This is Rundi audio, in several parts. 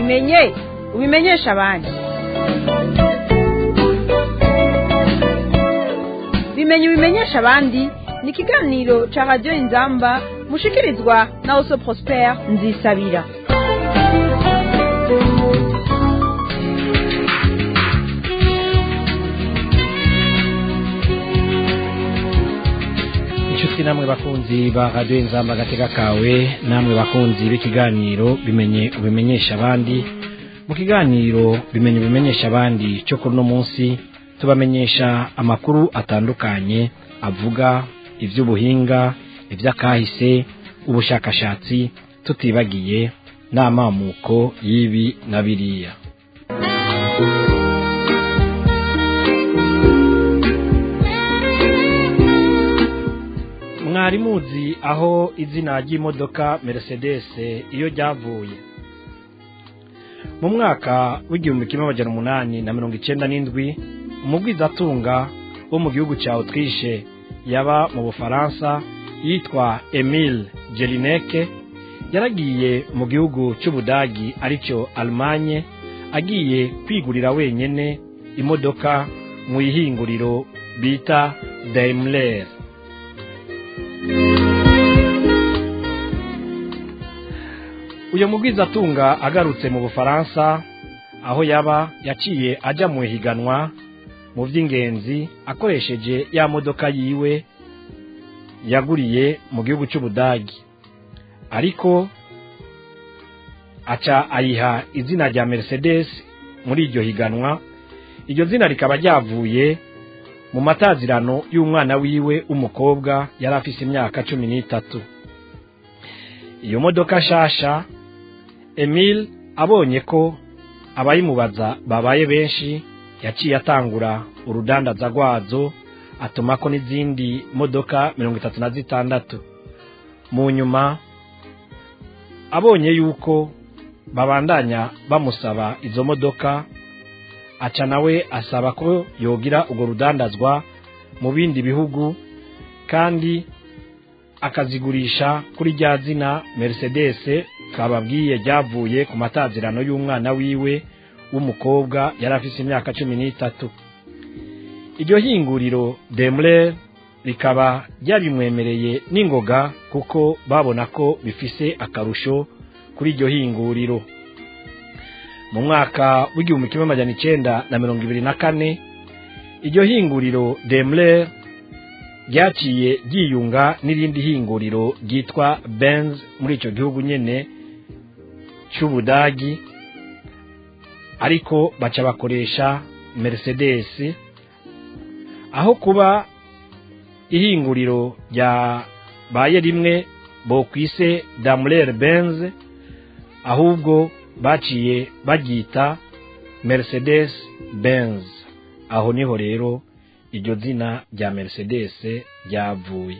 ubimenye ubimenyesha abandi bimenye ubimenyesha abandi ni ikiganiro cya radiyo inzamba mushikirizwa na oso prospere nzisabira inshuti namwe bakunzi ba radiyo inzamba agatega kawe namwe bakunzi b'ikiganiro bimenye ubimenyesha abandi mu kiganiro bimenye ubimenyesha abandi cyo kuri uno munsi tubamenyesha amakuru atandukanye avuga iby'ubuhinga iby'akahise ubushakashatsi tutibagiye n'amamuko y'ibi na biriya mwari muzi aho izina ry'imodoka Mercedes iyo ryavuye mu mwaka w'igihumbi kimwe amajana umunani na mirongo icyenda n'indwi umugwizatunga wo mu gihugu cya Autriche yaba mu bufaransa yitwa Emile Jelinek yaragiye mu gihugu cy'ubudagi aricyo Allemagne agiye kwigurira wenyine imodoka mu ihinguriro bita Daimler uyu mugwizatunga agarutse mu bufaransa aho yaba yaciye ajya mu ihiganwa mu by'ingenzi akoresheje ya modoka yiwe yaguriye mu gihugu cy'ubudagi ariko aca ayiha izina rya Mercedes muri iryo higanwa iryo zina rikaba ryavuye mu matazirano y'umwana wiwe w'umukobwa yari afise imyaka cumi n'itatu iyo modoka nshasha emile abonye ko abayimubaza babaye benshi yaciye atangura urudandaza rwazo atumako n'izindi modoka mirongo itatu na zitandatu mu nyuma abonye yuko babandanya bamusaba izo modoka aca nawe asaba ko yogira urwo rudandazwa mu bindi bihugu kandi akazigurisha kuri rya zina Mercedes kababwiye ryavuye ku matazirano y'umwana wiwe w'umukobwa yari afite imyaka cumi n'itatu iryo hinguriro Daimler rikaba ryabimwemereye n'ingoga kuko babona ko bifise akarusho kuri iryo hinguriro mu mwaka w'igihumbi kimwe amajana icyenda na mirongo ibiri na kane iryo hinguriro Daimler ryaciye ryiyunga n'irindi hinguriro ryitwa Benz muri icyo gihugu nyine cy'ubudagi ariko baca bakoresha Mercedes aho kuba ihinguriro ryabaye rimwe bokwise Daimler Benz ahubwo baciye baryita Mercedes Benz aho niho rero iryo zina rya Mercedes ryavuye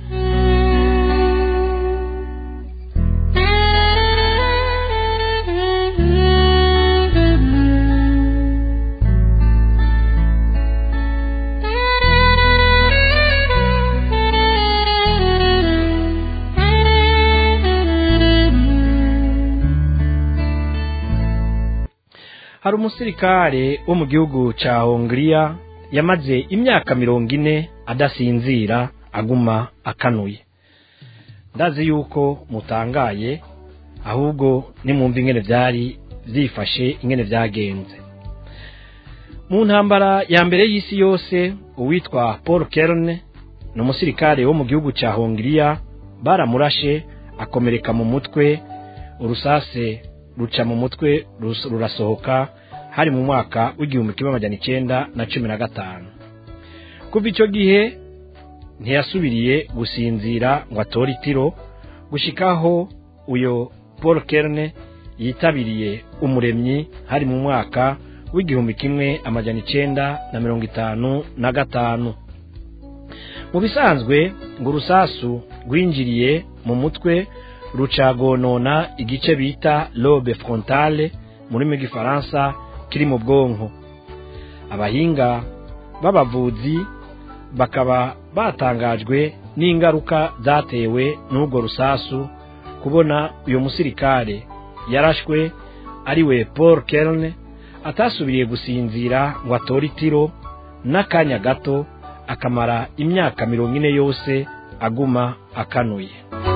hari umusirikare wo mu gihugu cya hongiriya yamaze imyaka mirongo ine adasinzira aguma akanuye ndazi yuko mutangaye ahubwo nimwumva ingene byari byifashe ingene byagenze mu ntambara ya mbere y'isi yose uwitwa paul kerne ni umusirikare wo mu gihugu cya hongiriya baramurashe akomereka mu mutwe urusase ruca mu mutwe rurasohoka hari mu mwaka w'igihumbi kimwe amajana icyenda na cumi na gatanu kuva icyo gihe ntiyasubiriye gusinzira ngo atore itiro gushikaho uyu paul kerne yitabiriye umuremyi hari mu mwaka w'igihumbi kimwe amajana icyenda na mirongo itanu na gatanu mu bisanzwe ngo urusasu rwinjiriye mu mutwe rucagonona igice bita lobe frontale mu rurimi rw'ifaransa kiri mu bwonko abahinga b'abavuzi bakaba batangajwe n'ingaruka zatewe n'urwo rusasu kubona uyu musirikare yarashwe ariwe paul kerne atasubiriye gusinzira ngo atore itiro n'akanya gato akamara imyaka mirongo ine yose aguma akanuye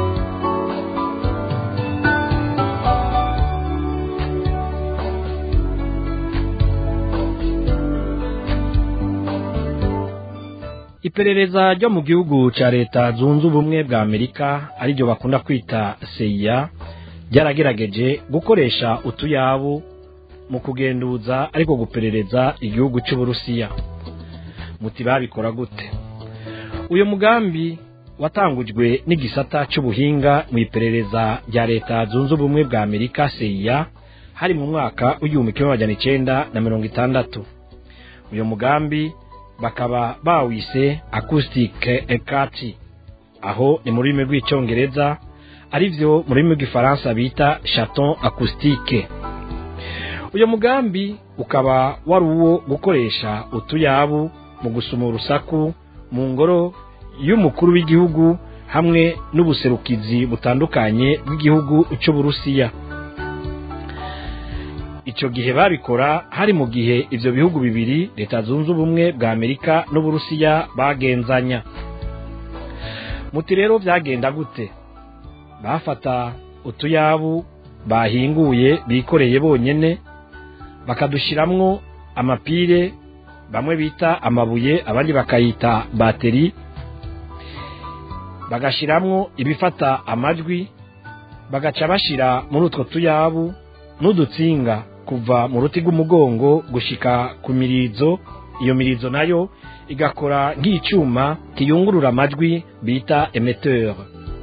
iperereza ryo mu gihugu cya leta zunze ubumwe bwa amerika ariryo bakunda kwita seya ryaragerageje gukoresha utuyabu mu kugenduza ariko guperereza igihugu cy'uburusiya muti babikora gute uyu mugambi watangujwe n'igisata cy'ubuhinga mu iperereza rya leta zunze ubumwe bwa amerika seya hari mu mwaka w'igihumbi kimwe magana icyenda na mirongo itandatu uyu mugambi bakaba bawise acoustic ekati aho ni mu rurimi rw'icyongereza ari byo mu rurimi rw'ifaransa bita chaton acoustique uyu mugambi ukaba wari uwo gukoresha utuyabu mu gusuma urusaku mu ngoro y'umukuru w'igihugu hamwe n'ubuserukizi butandukanye bw'igihugu cy'uburusiya icyo gihe babikora hari mu gihe ibyo bihugu bibiri leta zunze ubumwe bwa amerika n'uburusiya bagenzanya muti rero byagenda gute bafata utuyabu bahinguye bikoreye bonyine bakadushyiramo amapire bamwe bita amabuye abandi bakayita bateri bagashyiramo ibifata amajwi bagaca bashyira muri utwo tuyabu n'udutsinga kuva mu ruti rw'umugongo gushika ku mirizo iyo mirizo nayo igakora nk'icyuma kiyungurura amajwi bita emeteur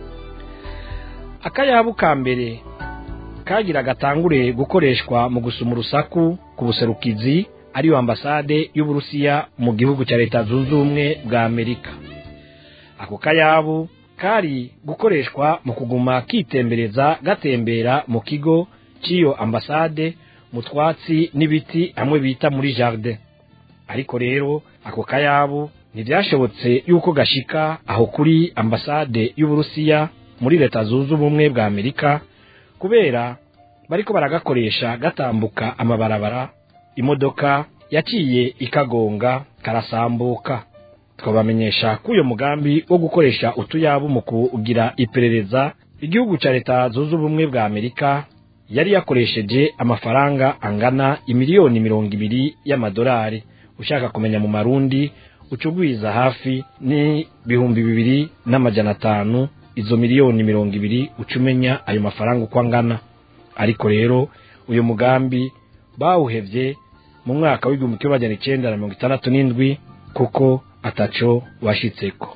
akayabu ka mbere kagira gatangure gukoreshwa mu gusuma urusaku ku buserukizi ariyo ambasade y'uburusiya mu gihugu cya leta zunze ubumwe bwa amerika ako kayabu kari gukoreshwa mu kuguma kitembereza gatembera mu kigo cy'iyo ambasade mu twatsi n'ibiti hamwe bita muri jardin ariko rero ako kayabu ntibyashobotse yuko gashika aho kuri ambasade y'uburusiya muri leta zunze ubumwe bwa amerika kubera bariko baragakoresha gatambuka amabarabara imodoka yaciye ikagonga karasambuka twabamenyesha ko uyu mugambi wo gukoresha utuyabu mu kugira iperereza igihugu cya leta zunze ubumwe bwa amerika yari yakoresheje amafaranga angana imiliyoni mirongo ibiri y'amadolari ushaka kumenya mu marundi ucugwiza hafi n'ibihumbi bibiri n'amajana atanu izo miliyoni mirongo ibiri uca umenya ayo mafaranga uko angana ariko rero uyu mugambi bawuhevye mu mwaka w'igihumbi kimwe magana icyenda na mirongo itandatu n'indwi kuko ataco washitseko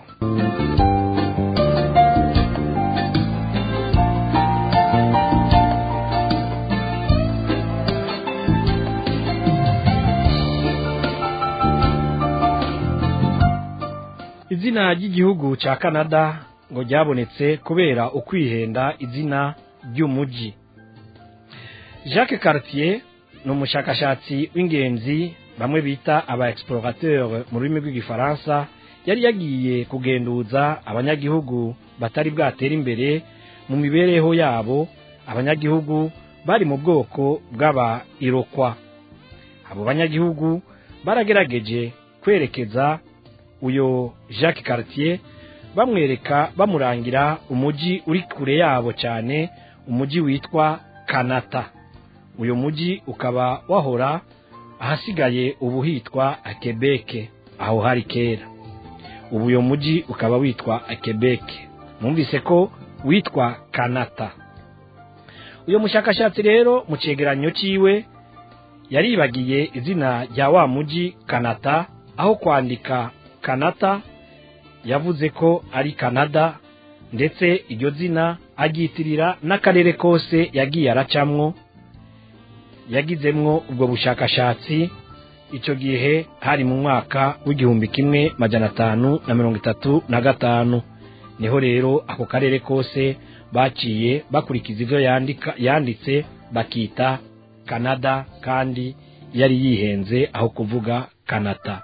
izina ry'igihugu cya canada ngo ryabonetse kubera ukwihenda izina ry'umujyi jacques cartier ni umushakashatsi w'ingenzi bamwe bita aba explorateur mu rurimi rw'igifaransa yari yagiye kugenduza abanyagihugu batari bwatera imbere mu mibereho yabo abanyagihugu bari mu bwoko bw'aba irokwa abo banyagihugu baragerageje kwerekeza uyo jacques cartier bamwereka bamurangira umujyi uri kure yabo cyane umujyi witwa kanata uyu mujyi ukaba wahora ahasigaye ubu hitwa akebeke aho hari kera ubu uyu mujyi ukaba witwa akebeke mwumvise ko witwa kanata uyu mushakashatsi rero mu cyegeranyo cyiwe yaribagiye izina rya wa mujyi kanata aho kwandika kanata yavuze ko ari kanada ndetse iryo zina aryitirira n'akarere kose yagiye aracamwo yagizemwo ubwo bushakashatsi icyo gihe hari mu mwaka w'igihumbi kimwe majana atanu na mirongo itatu na gatanu niho rero ako karere kose baciye bakurikiza ibyo yandika yanditse bakita kanada kandi yari yihenze aho kuvuga kanata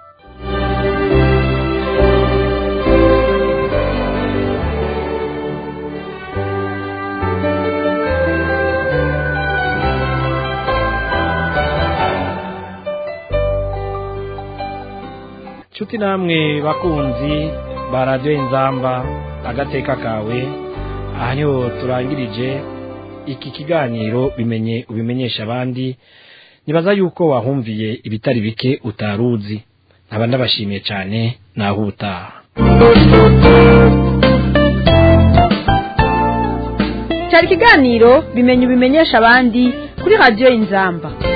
nshuti namwe bakunzi ba radiyo inzamba agateka kawe aha niho turangirije iki kiganiro bimenye ubimenyesha abandi nibaza yuko wahumviye ibitari bike utaruzi nkaba ndabashimiye cyane naho ubutaha cyari ikiganiro bimenye ubimenyesha abandi kuri radiyo inzamba